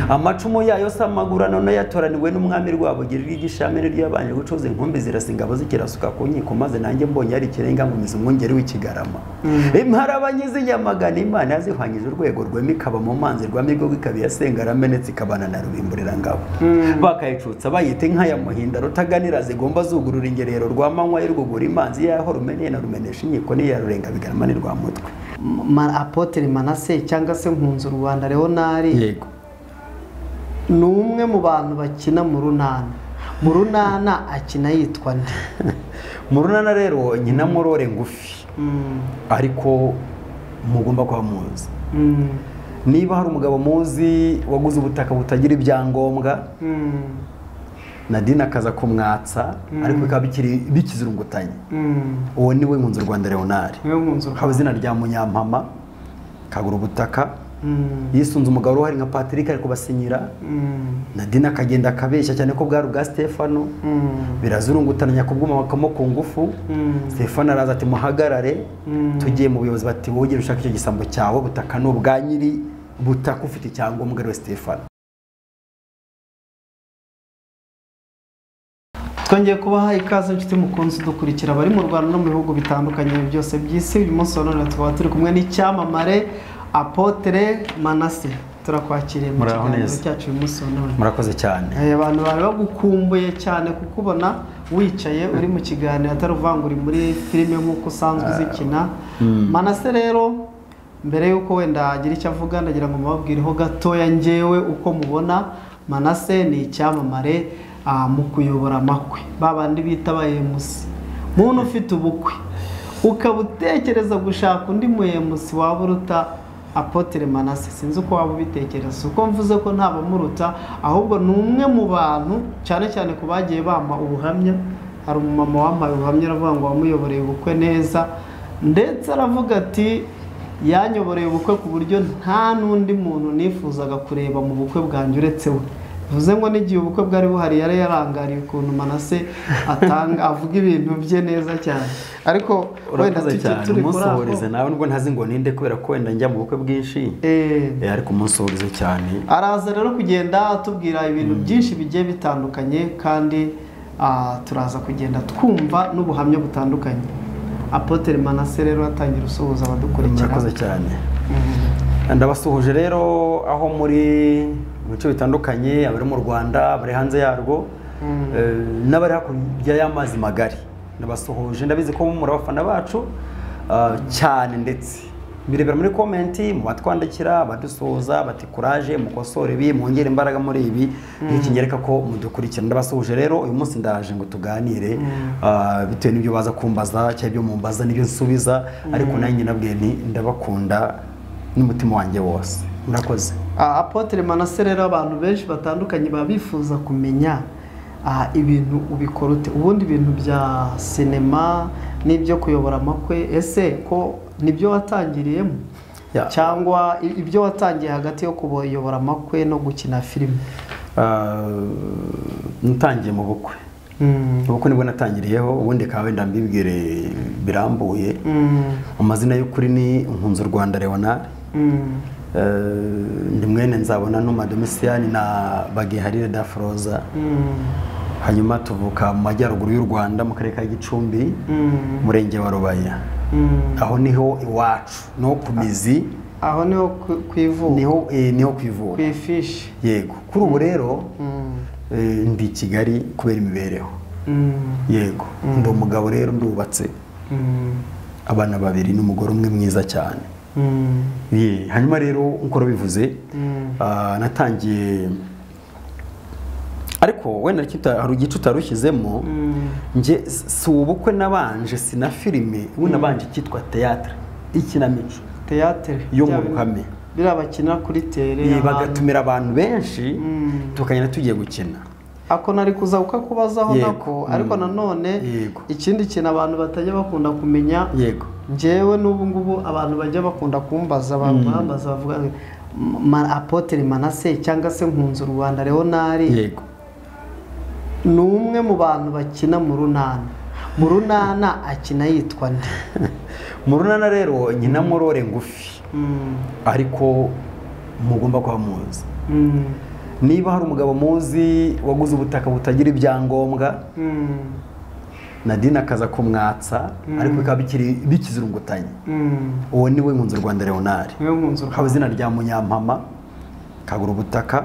amacumu yayo se amagura none yatoraniwe n'umwami rwabugiri ry'ishamire ry'abanje gucuza inkumbi zirasinga abazikirasuka ku nkiko maze nanjye mbonye ari ikirenga ngo ngize umwungeri w'ikigarama imparabanyizi nyamagana imana yazihwanyije urwego rwema ikaba mu mazi rwamigogo ikaba iyasenga aramenetse ikabana na rubimburirangabo bakayicutsa bayita inka ya muhinda rutaganira zigomba zugurura ingerero rwa manywa y'urwugura imanzi yaho rumeneye na rumenesha inkiko n'iya rurenga bigarama ni rwa mutwe Ma- apotre manase cyangwa se nkunze rwanda leonari yego ni umwe mu bantu bakina mu runana mu runana akina yitwa nde mu runana rero nyina murore ngufi Mm, ariko mugomba kuba muzi mm, niba hari umugabo muzi waguze ubutaka butagira ibyangombwa mm, nadine akaza kumwatsa ariko bikaba bikiri bikizirungutanye mm. uwo ni we nkunzi rwanda leonari niwe nkunze haba urwanda izina rya munyampama kagura ubutaka Mm, yisunze umugabo uruhari nka patrick ari kubasinyira mm, nadine akagenda akabeshya cyane ko bwari ubwa stefano mm, birazurungutana nyakubwuma bakamo ku ngufu mm, stefano araza ati muhagarare Mm. tugiye mu buyobozi bati wowe ugera ushaka icyo gisambo cyawe butaka ni ubwa nyiri butaka ufite icyangombwa ariwe stefano twongeye kubaha ikaze inshuti mukunzi dukurikira abari mu rwanda no mu bihugu bitandukanye byose by'isi uyu munsi wa none tukaba turi kumwe n'icyamamare apotre manase turakwakiriye mu Muraho kiganiro neza. cyacu uyu munsi wa none murakoze cyane Eh, abantu bari bagukumbuye cyane kukubona wicaye uri mu kiganiro atari uvanga uri muri filime nk'uko usanzwe uzikina manase rero mbere y'uko wenda agira icyo avuga ndagira ngo mubabwireho gatoya ngewe uko mubona manase ni icyamamare ah, mu kuyobora amakwe ba bandi bita ba emusi muntu ufite ubukwe ukaba utekereza gushaka undi muyemusi waba uruta apotere manase sinzi uko waba ubitekereza uko mvuze ko nta bamuruta ahubwo ni umwe mu bantu cyane cyane ku bagiye bampa ubuhamya hari umumama wampaye ubuhamya aravuga ngo wamuyoboreye ubukwe neza ndetse aravuga ati yanyoboreye ubukwe ku buryo nta n'undi muntu nifuzaga kureba mu bukwe bwanjye uretse we bivuze ngo n'igihe ubukwe bwari buhari yari yarangariye ukuntu manase atanga avuga ibintu bye neza cyane ariko wenda urakoze tuki cyane turi kuri aho umunsuhurize nawe nubwo ntazi ngo ninde kubera ko wenda njya mu bukwe bwinshi Eh, Eh, ariko umunsuhurize cyane araza rero kugenda atubwira ibintu byinshi bigiye bitandukanye kandi ah, turaza kugenda twumva n'ubuhamya butandukanye apotere manase rero atangira usuhuza abadukurikira murakoze cyane Mhm. ndabasuhuje rero aho muri mu bice bitandukanye abari mu rwanda abari hanze yarwo Mm. eh, n'abari hakurya y'amazi magari ndabasuhuje ndabizi ko muri abafana bacu ah, cyane ndetse birebera muri komenti mu batwandikira abadusuhuza bati kuraje mukosore ibi mwongere imbaraga muri ibi nk'iki nyereka ko mudukurikira ndabasuhuje rero uyu munsi ndaje ngo tuganire ah, bitewe n'ibyo baza kumbaza cyangwa ibyo mumbaza n'ibyo nsubiza ariko nanjye nabwiye nti ndabakunda n'umutima wanjye wose murakoze Ah, apotre manase rero abantu benshi batandukanye baba bifuza kumenya ah, ibintu ubikora ute ubundi ibintu bya sinema n'ibyo kuyobora amakwe ese ko nibyo watangiriyemo Ya. cyangwa i- ibyo watangiye hagati yo kuyobora amakwe no gukina filime natangiye mu bukwe Mm. ubukwe nibwo natangiriyeho ubundi ikaba wenda mbibwire birambuye Mm. amazina y'ukuri ni nkunzi u rwanda leonard Mm. ndi mwene nzabona numa domisiyani na bagiharire da foroza Mm. hanyuma tuvuka mu majyaruguru y'u rwanda mu karere ka gicumbi Mm. umurenge wa rubaya Mm. aho niho iwacu no ku mizi aho niho ku- kwivuka niho eh, niho ku ivuka ku ifishi yego kuri ubu rero Mm. eh, ndi i kigali kubera imibereho Mm. yego ndi umugabo rero ndubatse Mm. abana babiri n'umugore umwe mwiza cyane Mm. Ye, hanyuma rero nk'uko bivuze Mm. natangiye ariko wenda icyo uta- hari igice utarushyizemo njye si si ubukwe nabanje si na filime ubu nabanje icyitwa teyatere ikinamico teyatere yo mu ruhame biriya bakina kuri tere Ye, ahantu. bagatumira abantu benshi Mm. tukagenda tugiye gukina ako nari kuza kukakubazaho Yego. nako ariko Mm. nanone Yego. ikindi kintu abantu batajya bakunda kumenya yego njyewe n'ubu ngubu abantu bajya bakunda kumbaza abantu bambaza bavuga ngo, "Ma- apotre manase cyangwa se nkunze rwanda leonari yego ni umwe mu bantu bakina mu runana mu runana akina yitwa nde mu runana rero nyina murore ngufi Mm. ariko mugomba kuba muzi niba hari umugabo muzi waguze ubutaka butagira ibyangombwa nadine akaza kumwatsa ariko bikaba bikiri bikizirungutanye uwo ni we nkunzi rwanda leonard niwe nkunzi haba izina rya munyampama kagura ubutaka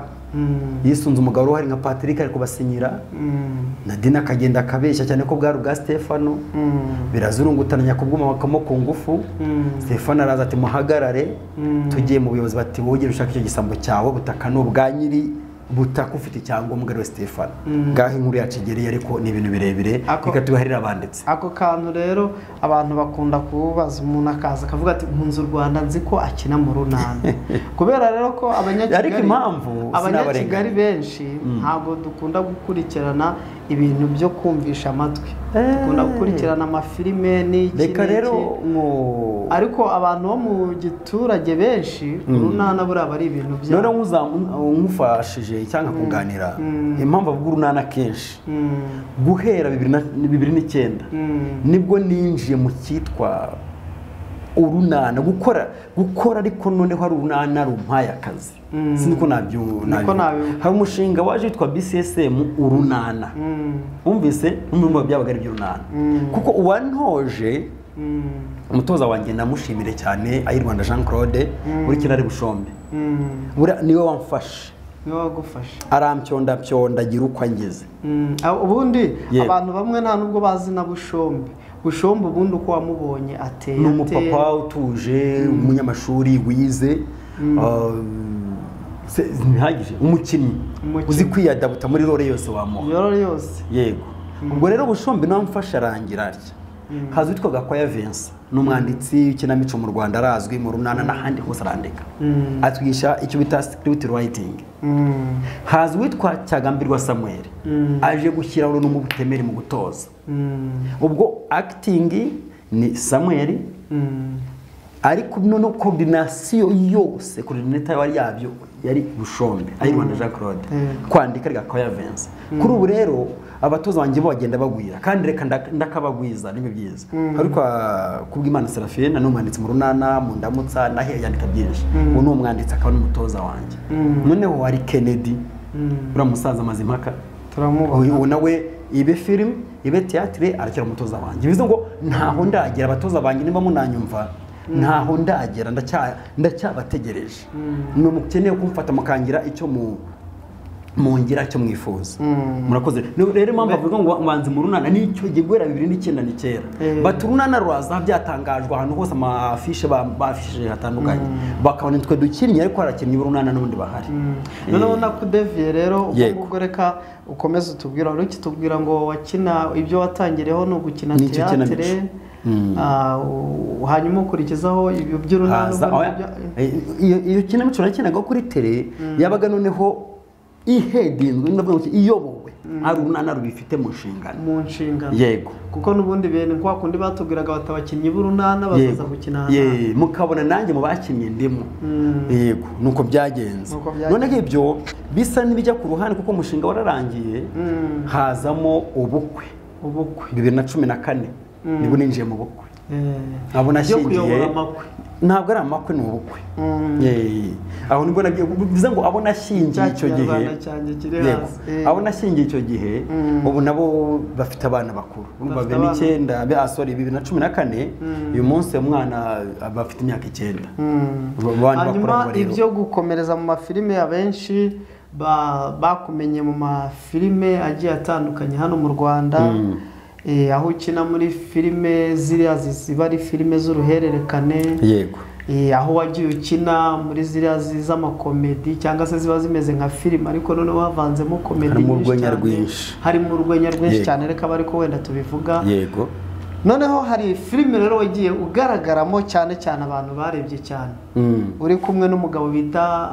yisunze umugabo wari uhari nka patrick ari kubasinyira nadine akagenda akabeshya cyane ko bwari ubwa stefano birazurungutana nyakubwuma bakamo ku ngufu stefano araza ati muhagarare tugiye mu buyobozi bati wowe ugera ushaka icyo gisambo cyawe ubutaka ni ubwa nyiri butaka ufite icyangombwa ariwe stefano ngaho inkuru yacu igereye ariko ni ibintu birebire Ako- reka tubiharire abanditse ako kantu rero abantu bakunda kubaza umuntu akaza akavuga ati nkunze u rwanda nzi ko akina mu runana kubera rero ko abanyakigali Ariko impamvu abanyakigali sinabarenganya. benshi ntabwo dukunda gukurikirana ibintu byo kumvisha amatwi Eh. dukunda gukurikirana amafilime n'iki reka n'iki. rero ngo ariko abantu bo mu giturage benshi urunana buriya ari ibintu byabo noneho nkuza- nkufashije cyangwa kuganira impamvu avuga urunana kenshi Mm, guhera bibiri na- bibiri n'icyenda mm, nibwo ninjiye mu cyitwa urunana gukora gukora ariko noneho hari urunana rumpaye akazi Mm. sinzi ko nabyu Niko nabi- hari umushinga waje witwa bcsm urunana mm, wumvise n'umwe byabaga ari iby'urunana Mm. kuko uwantoje mm, umutoza wanjye namushimire cyane ay'i rwanda jean claude muri kirari bushombe mm. Buriya niwe wamfashe niwe wagufasha aramcyondapyonda agira uko angeze Mm, ah, ubundi Ye. abantu bamwe nta nubwo bazi na bushombe bushombe ubundi uko wamubonye ateye ni ateye. umupapa utuje umunyamashuri wize ah, se- ntihagije umukinnyi Umukinnyi. uzi kwiyadabuta muri rore yose wamuha yororo yose yego ubwo rero bushombe nawe amfashe arangira atya haza witwa gakwaya vensa ni umwanditsi w'ikinamico mu rwanda arazwi mu runana n'ahandi hose arandika Mm, atwigisha icyo bita sikiriti rayitingi mm, haza uwitwa cyagambirwa samuel Mm. aje gushyira runo mu butemeri mu gutoza mm, ubwo akitingi ni samuel mm, ariko noneho koordinasiyo yose koordinata yari yabyo yari bushombe ayi rwanda jean claude Yego. kwandika rigakora vensa kuri ubu rero abatoza banjye bo bagenda bagwira kandi reka nda- ndakabagwiza nibyo byiza ariko kubw'imana serafine ni umwanditsi mu runana mu ndamutsa naho yandika byinshi ubu ni umwanditsi akaba n'umutoza wanjye noneho hari kennedy mm. uriya musaza amaze impaka turamubona uyu nawe ibe filime ibe tiyatire arakira umutoza wanjye bivuze ngo ntaho ndagera abatoza banjye niba munanyumva ntaho ndagera ndacya- ndacyabategereje ni umukeneye kumfata mukangira icyo mu mongera icyo mwifuza Mm. murakoze Ni- rero impamvu bavuga ngo mbanze mu runana nicyo gihe guhera bibiri n'icyenda ni kera Eh. bati urunana ruraza byatangajwe ahantu hose amafishe ba- bafishije hatandukanye bakabona nitwe dukinnye ariko harakinnye urunana n'ubundi bahari Eh. noneho nakudeviye rero ubwo Yego. ngubwo reka ukomeze utubwira uri kitubwira ngo wakina ibyo watangiyeho ni ugukina Ni icyo kinamico. teyatere Mm. ah, u- hanguma ukurikizaho ibyo by'urunana haza ubundi oya, ibyo- eh, iyo iyo kinamico nakinaga kuri tele yabaga noneho ihedinzwe ndavuga ngo iyobowe hari urunana rubifite mu nshingano mu nshingano yego kuko n'ubundi bene kwa kundi batubwiraga bati abakinnyi b'urunana bazaza gukina ahantu Ye, mukabona nanjye mu bakinnye ndimo Mm. yego nuko byagenze Nuko byagenze. noneho ibyo bisa n'ibijya ku ruhande kuko umushinga wararangiye Mm. hazamo ubukwe ubukwe bibiri na cumi na kane nibwo ninjiye mu bukwe abo byo nashingiye kuyobora amakwe ntabwo ari amakwe ni ubukwe Mm. Ye. aho nibwo nabyo bivuze ngo abo cya nashingiye icyo gihe kinyarwanda cyanjye kiri Yego. hasi Eh, abo nashingiye icyo gihe Mm. ubu nabo bafite abana bakuru urumva Bafite bibiri abana. n'icyenda be- ah, sorry bibiri na cumi na kane uyu munsi uyu mwana ah, bafite imyaka icyenda Mm. Ba- bandi hanyuma bakorana rero. ibyo gukomereza mu mafilime ya benshi ba- bakumenye mu mafilime agiye atandukanye hano mu rwanda Eh, aho ukina muri filime ziriya ziba ari filime z'uruhererekane yego Eh, aho wagiye ukina muri ziriya zi- z'amakomedi cyangwa se ziba zimeze nka filime ariko noneho havanzemo komedi Harimo nyinshi urwenya cyane. rwinshi. harimo urwenya rwinshi Yego. cyane reka aba ariko wenda tubivuga yego noneho hari filime rero wagiye ugaragaramo cyane cyane abantu barebye cyane Mm. uri kumwe n'umugabo bita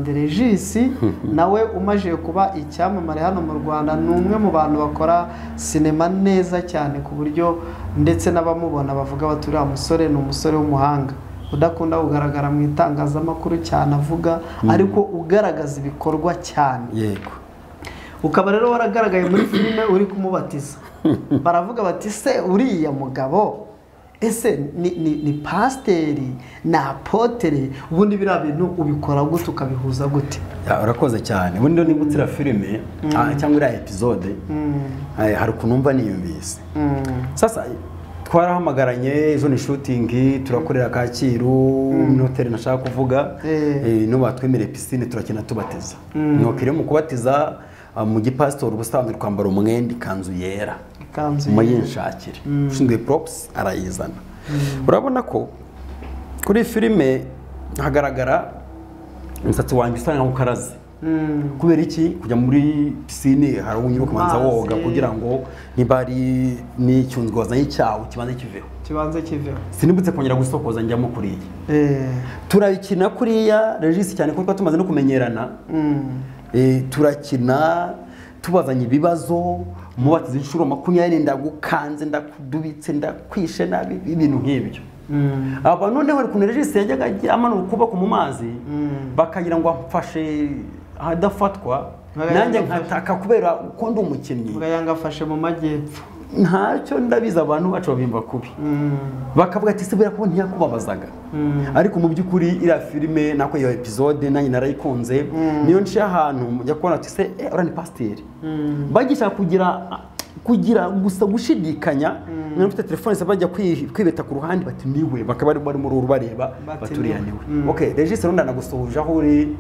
afanderejisi nawe umaze kuba icyamamare hano mu rwanda ni umwe mu bantu bakora sinema neza cyane ku buryo ndetse n'abamubona bavuga bati uriya musore ni umusore w'umuhanga udakunda kugaragara mu itangazamakuru cyane avuga ariko ugaragaza ibikorwa cyane yego ukaba rero waragaragaye muri filime uri kumubatiza baravuga bati se uriya mugabo ese ni ni ni pasiteri ni apotere ubundi biriya bintu ubikora gute ukabihuza gute Ya, urakoze cyane ubundi niba utira filime ah, cyangwa iriya episode ah, hari ukuntu numva niyumvise sasa twarahamagaranye ejo ni shooting turakorera kacyiru ni hoteli nashaka kuvuga Eh. Eh, no batwemereye pisine turakina tubatiza nokire mu kubatiza ah, mu gipasitori ubusanzwe twambara umwenda ikanzu yera ikanzu muyinshakire ushinzwe props arayizana urabona ko kuri filime hagaragara umusatsi wanjye usa nkaho ukaraze Mm. kubera iki kujya muri pisine hari uwo unyura ukabanza Amazi. woga kugira ngo niba ari n'icyunzwe wazanye cyawe kibanze kiveho kibanza kiveho sinibutse kongera gusokoza njyamo kuriya Eh, turakina kuriya regisi cyane kuko twari tumaze no kumenyerana mm. Eh, turakina tubazanye ibibazo mubatiza inshuro makumyabiri ndagukanze ndakudubitse ndakwishe nabi ibintu nk'ibyo Mm. aba noneho hari ukuntu regisi yajyaga ajya amanura ukuboko mu mazi Mm. bakagira ngo amfashe ahadafatwa Bagaya nanjye agafasha. nkataka kubera uko ndi umukinnyi Mbwa yanga afashe mu majyepfo ntacyo ndabizi abantu bacu babimba kubi Mm. bakavuga ati sebera ko ntiyakubabazaga Mm. ariko mu by'ukuri iriya filime nako iyo episode nanjye narayikunze niyo nciye ahantu mujya kubona ati se eh, uriya ni pasiteri bagisha kugira kugira gusa gushidikanya niba ufite telefone se bajya kwi- kwibeta ku ruhande bati niwe bakaba bari muri uru bareba Bati bati uriya niwe. niwe Mm. okay regisi runda nagusuhuje aho uri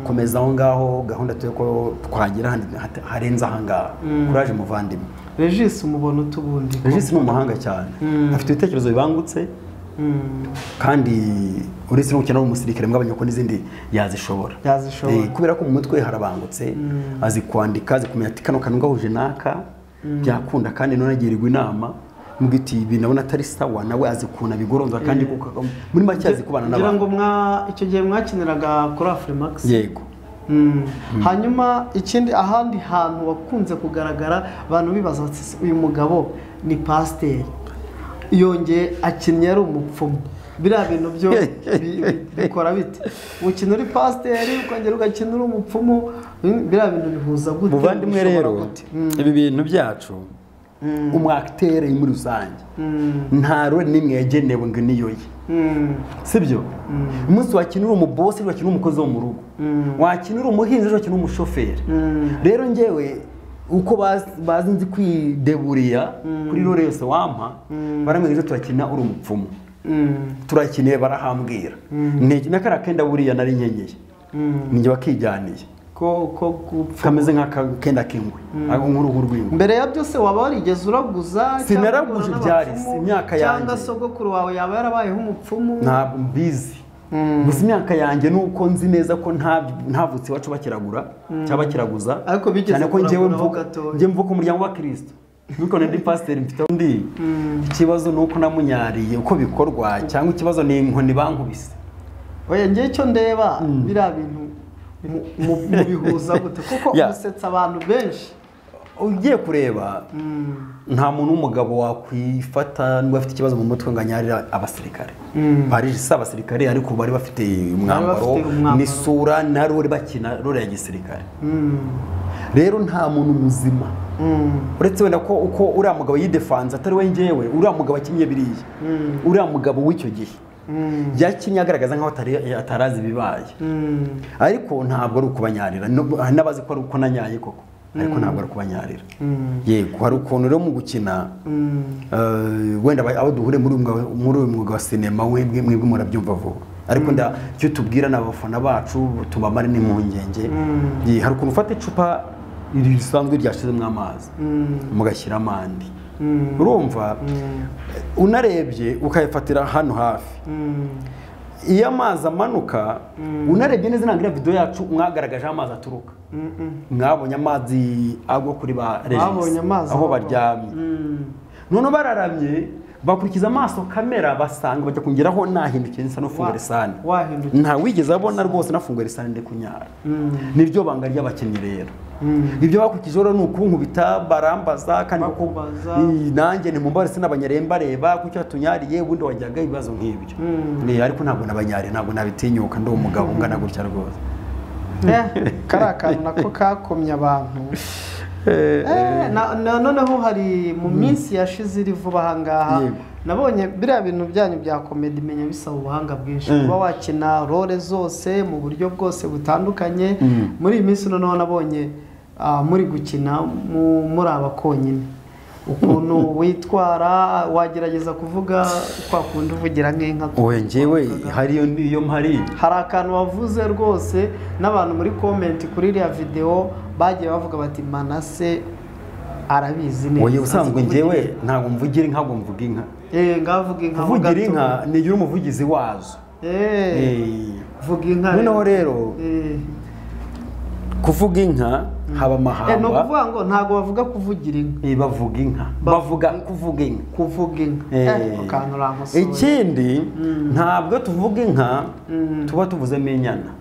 komeza aho ngaho gahunda tuyo ko twagira handi hata- harenze aha ngaha kuraje muvandimwe regisi umubona utubundi regisi ni umuhanga cyane afite ibitekerezo bibangutse kandi uretse no gukina ari umusirikare mwabonye ko n'izindi yazishobora Yazishobora. Eh, kubera ko mu mutwe harabangutse azi kwandika azi kumenya ati kano kantu gahuje n'aka byakunda kandi none agirwa inama mubwira iti ibi ndabona atari sawa nawe azi ukuntu abigoronza kandi kuko- muri make azi kubana kugira ngo n'abantu mwa icyo gihe mwakiniraga kuri afurimax yego Mm. hanyuma ikindi ahandi hantu wakunze kugaragara abantu bibaza bati "Ese uyu mugabo ni pasiteri yongeye akinnye ari umupfumu biriya bintu byo bi- bi- bikora bite ukina uri pasiteri ukongera ugakina uri umupfumu mm, biriya bintu bihuza gute muvandimwe Bishobora rero gute? ibi bintu byacu umwakitere muri rusange nta role n'imwe yagenewe ngo niyo ye Mm. sibyo umunsi wakinira umubosi ejo wakinira umukozi wo mu rugo wakinira umuhinzi ejo wakinira umushoferi rero ngewe uko baz- bazi nzi kwideburiya kuri rore yose wampa baramwe ejo turakina uri umupfumu Mm. turakiniye barahambwira ntege na kariya kenda buriya nari nkenyeye ninjye wakijyaniye ko ko gupfa kameze nk'akenda k'ingwe ako nk'uruhu rw'ingwe mbere ya byose waba warigeze uraguza cyangwa Sinaraguje uhura byari, n'abapfumu, si imyaka cyangwa yanjye. sogokuru wawe yaba yarabayeho umupfumu ntabwo mbizi gusa imyaka yanjye ni uko nzi neza ko nta- ntavutse iwacu bakiragura cyangwa bakiraguza Ariko bigeze cyane ko njyewe kuraguraho mvuka gatoya. njye mvuka umuryango wa kirisito nuko ndi pasiteri mfite aho ndi ikibazo ni uko namunyariye uko bikorwa cyangwa ikibazo ni inkoni bankubise oya ngewe icyo ndeba biriya bintu mu- mu- mubihuza gute kuko Yeah. usetsa abantu benshi ugiye kureba nta muntu w'umugabo wakwifata niba afite ikibazo mu mutwe ngo anyarire abasirikare barije si abasirikare ariko bari bafite umwambaro bafite umwambaro. n'isura na rore bakina rore ya gisirikare rero nta muntu muzima uretse wenda ko uko uriya mugabo yidefanze atari we ngewe uriya mugabo akinye biriya uriya mugabo w'icyo gihe yakinye agaragaza nkaho atari- atarazi ibibaye ariko ntabwo ari ukubanyarira nubwo- hari n'abazi ko ari uko nanyaye koko ariko ntabwo ari ukubanyarira yego hari ukuntu rero mu gukina eh, wenda aba- abo duhure muri uyu mwuga- muri uyu mwuga wa sinema webwe mwebwe murabyumva vuba ariko nda icyo tubwira ni abafana bacu tubamare n'impungenge Ye, hari ukuntu ufata icupa iri risanzwe ryashizemo amazi mugashyiramo andi urumva unarebye ukayifatira hano hafi iyo amazi amanuka unarebye neza ntabwo iriya video yacu mwagaragajeho amazi aturuka mwabonye amazi agwa kuri ba Babonye regisi amazi aho agwa. baryamye noneho bararamye bakurikiza amaso kamera basanga bajya kongeraho nahindukiye nsa n'ufunga risani wahindukiye nta wigeze abona rwose nafunga risani ndi kunyara niryo banga ry'abakinnyi rero ibyo bakurikijeho rero ni ukunkubita barambaza kandi kuko- Bakubaza. Ii, nanjye ni mumbare sinabanyaremba reba kucyo watunyariye ubundi wajyaga ibibazo nk'ibyo Ni, ariko ntabwo nabanyariye ntabwo nabitinyuka ndi umugabo ungana gutya rwose Eh, kariya kantu nako kakomye abantu Eh, na- na- noneho hari mu minsi yashize iri vuba aha ngaha Yego. nabonye biriya bintu byanyu bya komedi menya bisaba ubuhanga bwinshi Mm. kuba wakina role zose mu buryo bwose butandukanye Mm. muri iyi minsi noneho nabonye ah, muri gukina mu- muri abakonyine ukuntu witwara wagerageza kuvuga kwa kundi uvugira nk'inka wowe njyewe hariyo niyo mpari hari akantu wavuze rwose n'abantu muri komenti kuri iriya videwo bagiye bavuga bati manase arabizi neza wowe usanzwe Azi kuvugira njyewe ntabwo mvugira inka ngo mvuga inka inka. Eh, ngaho vuga inka ho kuvugira gato. inka nigira umuvugizi wazo Eh, Eh, vuga inka noneho rero Eh. kuvuga inka haba Eh, ni amahamba ukuvuga ngo ntabwo bavuga kuvugira inka Eh, bavuga inka bavuga kuvuga inka kuvuga inka Eh, Eh, ako kantu urankosoye. ikindi ntabwo tuvuga inka Mm. tuba tuvuzemo inyana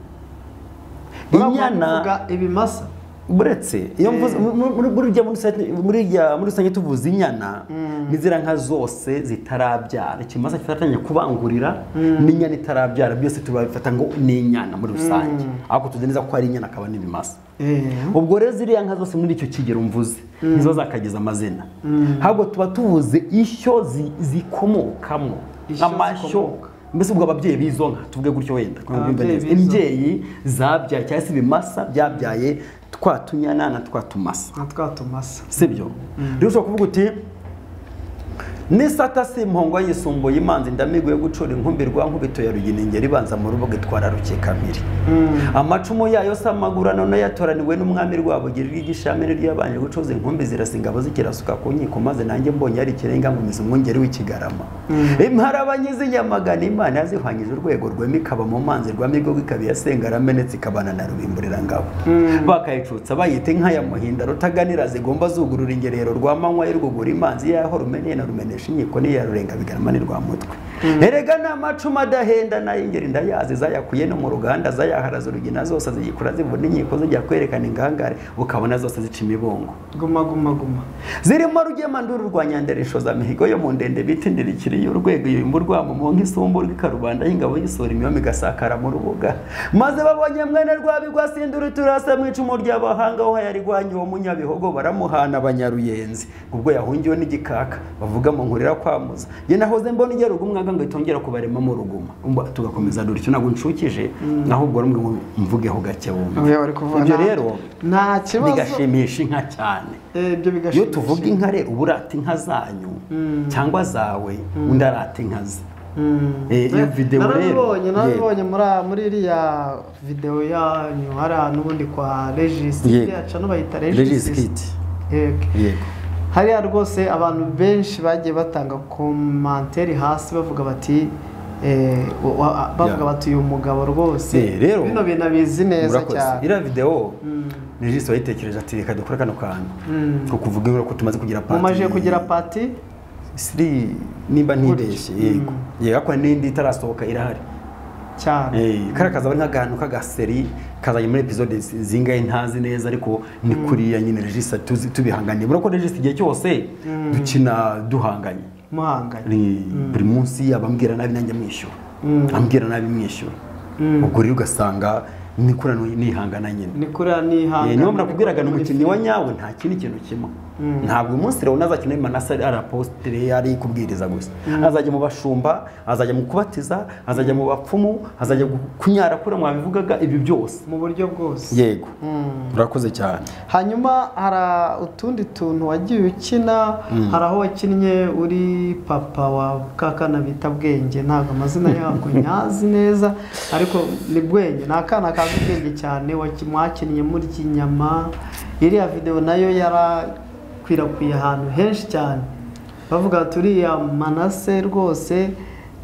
Urabona inyana kuvuga ibimasa buretse iyo Eh. mvuze- mu- muri- muri rya- muri rusange- muri rya- muri rusange tuvuze inyana Mm. ni ziriya nka zose zitarabyara ikimasa kifatanya kubangurira n'inyana itarabyara byose tubabifata ngo ni inyana muri rusange ariko tuzi neza ko ari inyana akaba n'ibimasa Eh, ubwo rero ziriya nka zose muri icyo kigero mvuze nizo zakagize amazina ntabwo tuba tubuze ishyo zi- zikomokamo Ishyo amashyo zikomoka. mbese ubwo ababyeyi b'izo nka tuvuge gutyo wenda kugira ngo mbyumve neza. Ababyeyi b'izo. imbyeyi zabyaye cyangwa se ibimasa byabyaye twa tunyana na twa tumasa na twa tumasa sibyo rero ushobora kuvuga uti n'isata si impongo yisumbuye imanzi ndamigo yo gucura inkumbi rwa nkubito ya ruginingeri ibanza mu rubuga itwara rukekamiri amacumu yayo si amagura none yatoraniwe n'umwami rwabugiri rw'igishamire ry'abanje gucuza inkumbi zirasa ingabo zikirasuka ku nkiko maze nanjye mbonye hari ikirenga nkomeza umwungeri w'ikigarama imparabanye z'inyamagana imana yazihwanyije urwego rwema ikaba mu manzi rwamigogo ikaba iyasenga yaramenetse ikabana na rubimburirangabo bakayicutsa bayita inka ya muhinda rutaganira zigomba zugurura ingerero rwa manywa y'urwugura imanzi yaho rumeneye na rumenesha inkiko n'iya rurenga bigarama ni rwa mutwe erega ni amacumu adahenda n'ay'ingeri ndayazi zayakuye no mu ruganda zayaharaza urugina zose ziyikura zibona inkiko zijya kwerekana ingangare ukabona zose zica imibongo guma guma guma zirimo rugemanduru rwa nyanderesho za mihigo yo mu ndende bitindira ikiriyo urwego yuyumba urwamumo nk'isumbu rw'ikarubanda y'ingabo y'isura imyoma igasakara mu rubuga maze babonye mwene rwabigwasindura turasa mu icumu ry'abahanga ho yari rwanyu uwo munyabihogo baramuhana abanyaruyenzi ubwo yahungiwe n'igikaka bavuga mu nkurira kwamuza njye nahoze mbona igera umwaga ngo itongera kubaremamo uruguma Umva, tugakomeza dutyo ntabwo nshukije ahubwo rumwe ngo mvugeho gake wumva Oya, bari kuvuga ibyo nta- rero nta kibazo bigashimisha inka cyane Eh, ibyo iyo bigashimisha tuvuga inka rero uba urata inka zanyu cyangwa zawe undi arata inka ze Eh, iyo video rero, narabibonye yego. narabibonye muri muri iriya videwo yanyu hariya n'ubundi kwa regisi Yego. iriya cano bayita regis regisi kiti yego yego hariya rwose abantu benshi bagiye batanga komanteri hasi bavuga bati eh, wa- wa- bavuga Yeah. bati uyu mugabo rwose Eh, rero, bino bintu abizi neza murakoze cyane iriya videwo regis wayitekereje ati reka dukore kano kantu ko kuvuga ibura ko tumaze kugira pati mumaje kugira pati siri nimba ntibeshye Gutyo. yego yego ariko n'indi itarasohoka irahari cyane Eh, kariya kaza nk'agantu k'agaseri kazanye muri episode zi- zingahe ntazi neza ariko ni kuriya nyine regis tuzi- tubihanganiye murako regis igihe cyose dukina duhanganye muhanganye Ni buri munsi abambwira nabi nanjye mwishyura Mm. ambwira nabi mwishyura ubwo rero ugasanga nikorano nihangana nyine ni kuriya Eh, nihanganye niyo mrakubwiraga ni umukinnyi wa nyawe nta kindi kintu kimwe ntabwo uyu munsi leonard azakina manase ari apostire ari kubwiriza gusa azajya mu bashumba azajya mu kubatiza azajya mu bapfumu azajya gu- kunyara kure mwabivugaga ibyo byose mu buryo bwose yego Mm. urakoze cyane hanyuma hari utundi tuntu wagiye ukina hari aho wakinnye uri papa wa kakana bita bwenge ntabwo amazina yako nyazi neza ariko ni bwenge ni akana kazi ubwenge cyane waki- mwakinnye muri kinyama iriya videwo nayo yarakwirakwiye ahantu henshi cyane bavuga bati uriya manase rwose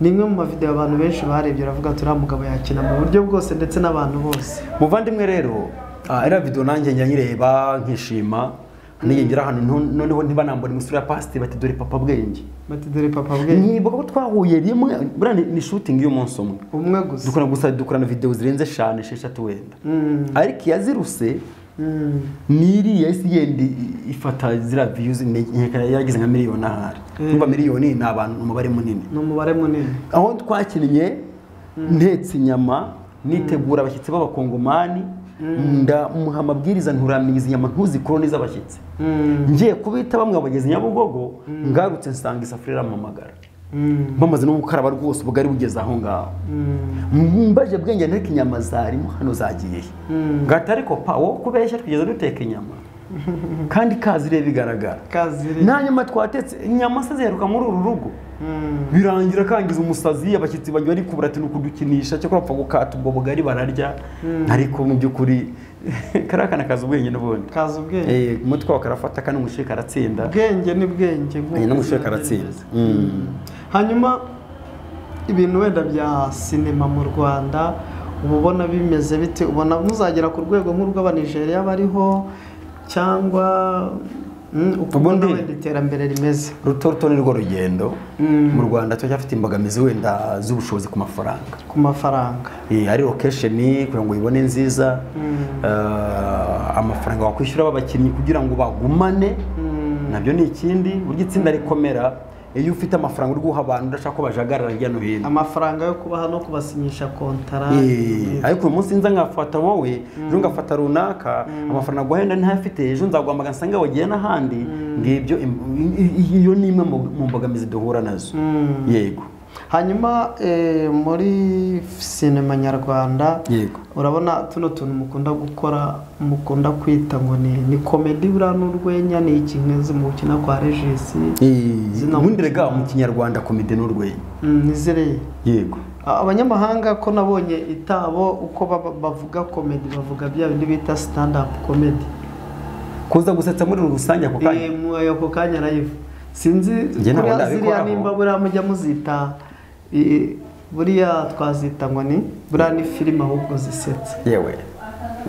ni imwe mu mavidewo abantu benshi barebye baravuga turiya mugabo yakina mu buryo bwose ndetse n'abantu bose muvandimwe rero ah, iriya video nanjye njya nyireba nkishima niyingira ahantu nto- noneho ntibanambone imisura ya pasiteri bati dore papa bwenge bati dore papa bwenge nibuka ko twahuye rimwe buriya ni- ni shooting y'umunsi umwe umwe gusa dukora gusa dukorana videwo zirenze eshanu esheshatu wenda Mm. ariko iyaziruse Mm. ni iriya isi yenda i- ifata ziriya viyuzi yaragize nka miliyoni ahari niba miliyoni ni abantu umubare munini ni umubare munini aho twakinnye ntetse inyama nitegura abashyitsi b'abakongomani ndamuha amabwiriza nturamenya izi nyama ntuzikorone z'abashyitsi ngiye kubita bamwe bageze nyabugogo ngarutse nsanga isafuriya iramamagara bamaze no gukaraba rwose ubwo ari bugeze aho ngaho mbaje bwenge ariko inyama zarimo hano zagiye he ngahita ariko pa wo kubeshya twigeze duteka inyama kandi kazire bigaragara kazire nta nyama twatetse inyama se ziheruka muri uru rugo birangira kangiza umusazi abashyitsi bajya bari kubura ati ni ukudukinisha cyangwa bapfa gukata ubwo bugari bararya ariko mu by'ukuri kariya kana kazi ubwenge n'ubundi kaza ubwenge Eh, umutwe wawe karafata kandi umushyire karatsinda ubwenge ni bwenge nk'uko Eh, n'umushyire izina karatsinda ry'iryo zina. Mm. hanyuma ibintu wenda bya sinema mu rwanda uba ubona bimeze bite ubona muzagera ku rwego nk'urw'abanijeriya bariho cyangwa mm, uko ubona Ubundi- wenda iterambere rimeze ruto ruto ni rwo rugendo Mm. mu rwanda turacyafite imbogamizi wenda z'ubushobozi ku mafaranga ku mafaranga Eh, ari lokesheni kugira ngo uyibone nziza Eh, amafaranga wakwishyura b'abakinnyi kugira ngo bagumane nabyo ni ikindi burya itsinda rikomera iyo ufite amafaranga uri guha abantu udashaka ko bajagarara hirya no hino amafaranga yo kubaha no kubasinyisha kontara Eh, ariko uyu munsi nza nkafata wowe ejo ngafata runaka amafaranga aguha wenda ntayafite ejo nzaguhamagara nsanga wagiye n'ahandi ngibyo im- i- i- iyo ni imwe mu- mu mbogamizi duhura nazo yego hanyuma eh, muri sinema nyarwanda yego urabona tuno tuntu mukunda gukora mukunda kwita ngo ni ni komedi buriya n'urwenya ni iki nk'izi mu gukina kwa regisi Zino- ubundi rega mu kinyarwanda komite n'urwenya Mm, nizereye yego A- abanyamahanga ko nabonye itabo uko baba- bavuga komedi bavuga bya bindi bita stand up comedy kuza gusetsa muri rusange ako Eh, kanya mu ayo ku kanya live sinzi Njye ntabwo kuriya ziriya ndabikoraho. nimba buriya mujya muzita eh, buriya twazita ngo ni buriya ni filime ahubwo zisetsa yewe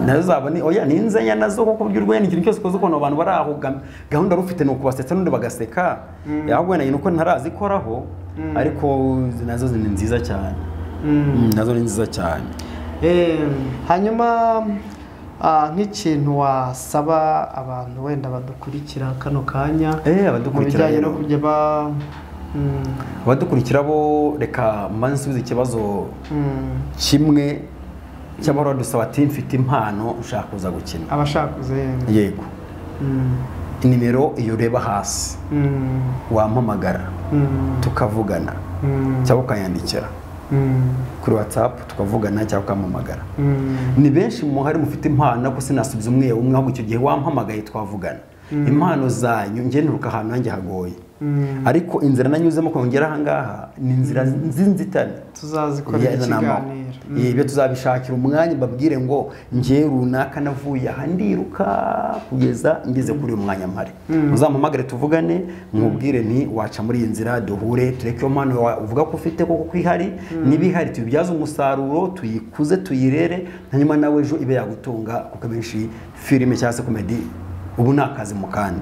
nazo zaba ni oya ni inzenya nazo kuko burya urwenya ikintu cyose ukoze ukuntu abantu barahuga gahunda wari ufite ni ukubasetsa n'undi bagaseka ahubwo wenda nyine uko ntarazikoraho ariko nazo ni nziza cyane Mm, nazo ni nziza cyane Eh, hanyuma ah, nk'ikintu wasaba abantu wenda badukurikira kano kanya Eh, mu abadukurikira bijyanye no rero. kujya ba mm, abadukurikira bo reka mbanze nsubize ikibazo mm, kimwe cy'amahoro dusaba ati mfite impano ushaka kuza gukina abashakuze yemwe. yego Mm, nimero iyo ureba hasi mm, wampamagara mm, tukavugana mm, cyangwa ukanyandikira mm, kuri watsapu tukavugana cyangwa ukampamagara mm, ni benshi mu hari mufite impano ariko sinasubiza umwe umwe ahubwo icyo gihe wampamagaye twavugana impano zanyu ngenuruka ahantu hanjye hagoye mm. ariko inzira nanyuzemo kongera aha ngaha ni inzira z'inzitane tuzazikorera Iya, nama- ikiganiro Mm. Ibyo tuzabishakira umwanya babwire ngo njye runaka navuye aha ndiruka kugeza ngeze kuri uyu mwanya mpari uzampamagare tuvugane mubwire nti waca muri iyi nzira duhure tureke iyo mpano wa- uvuga ko ufite koko ko ihari niba ihari tuyibyaze umusaruro tuyikuze tuyirere hanyuma nawe ejo ibe yagutunga kuko abenshi filime cyangwa se komedi ubu ni akazi mu kandi